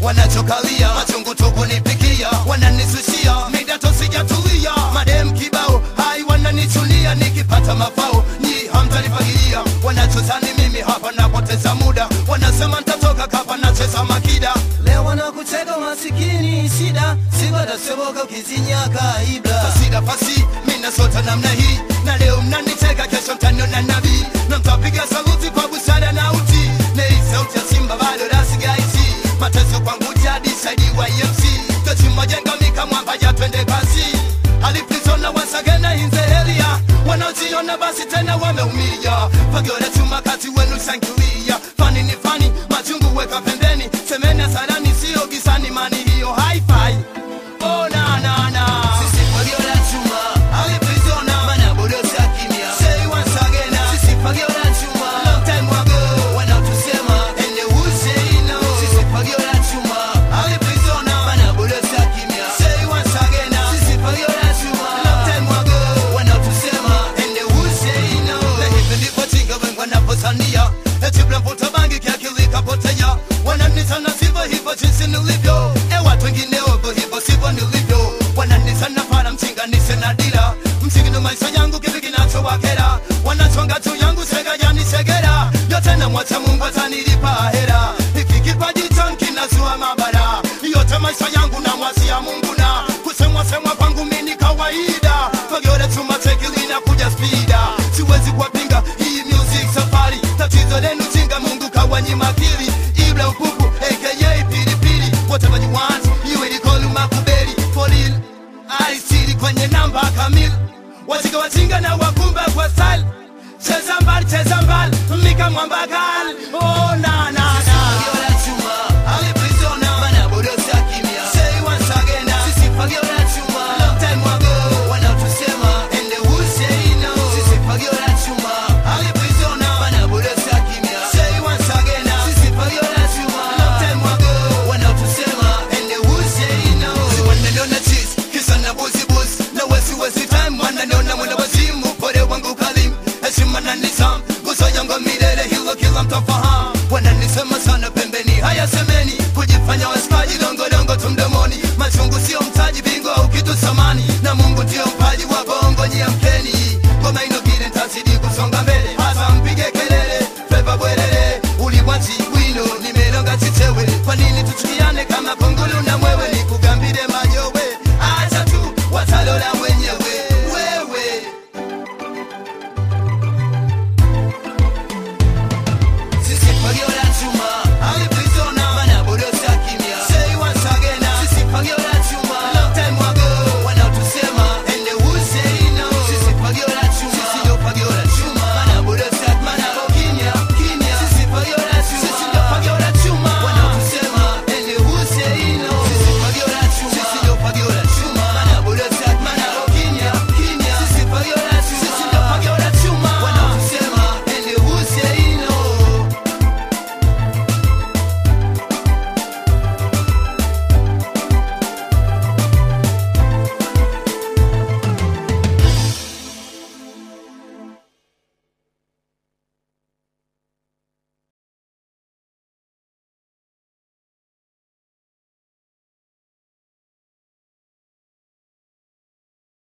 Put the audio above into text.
wanachokalia machungu tu kunipikia wananisushia midato sijatulia madem kibao hai wananichunia nikipata mafao nyi hamtanifagilia wanachozani mimi hapa napoteza muda wanasema ntatoka kapa nacheza makida leo wanakutega masikini shida sibadasoboka ukizinyaka ibla sida pasi mina sota namna hii na leo mnanitega kesho mtaniona nabii na mtapiga saluti kwa busara na uti nei sauti ya simba bado rasigaisi mateso kwangu jadi saidi wa emc tochimajenga mika mwamba ya twende kasi aliprizona wasagena inzehelia wanaojiona basi tena wameumia fagiole chuma kati wenu shangilia fani ni fani machungu weka pembeni semeni hasarani sio gisani mani hiyo hi-fi oh, na, na, na. sisi fagiola chuma Aliprizona mana bodosa kimya Say once again uh, sisi fagiola chuma Long time ago wanaotusema And they would say no sisi fagiola chuma Aliprizona mana bodosa kimya Say once again uh, sisi fagiola chuma Long time ago wanaotusema And they would say no Na hivi ndivyo chinga wengi wanavyosania Eti mnavuta bangi kiakili kapotea Wananitana sivyo hivyo jinsi nilivyo E watu wengine ovyo hivyo sivyo nilivyo Wananitana para mchinga nise na dira Msingi ndo maisha yangu kitu kinachowakera Wanachonga tu yangu sega yani segera Yote na mwacha Mungu atanilipa hera Hiki kipaji changu kinazua mabara Yote maisha yangu na mwasia Mungu na Kusemwa semwa kwangu mimi ni kawaida Fagiore chuma tekili na kuja spida Siwezi kuwapinga hii music safari Tatizo lenu jinga Mungu kawanyima akili Ibra upupu aka pilipili Whatever you want you will call makubeli For real alisiri kwenye namba kamili wajinga wajinga na wakumba kwa style cheza mbali cheza mbali mika mwamba gali oh na na na fagiola chuma aliprizona mana bodosa kimya say once again uh, sisi fagiola chuma long time ago wanaotusema and they would say no sisi fagiola chuma aliprizona mana bodosa kimya say once again uh, sisi fagiola chuma long time ago wanaotusema and they would say no si wananiona cheese kisa na buzi buzi na wesi wesi time wananiona mwenda wazimu pole wangu kalim heshima na nizam guso yangu milele hilo kila mtafahamu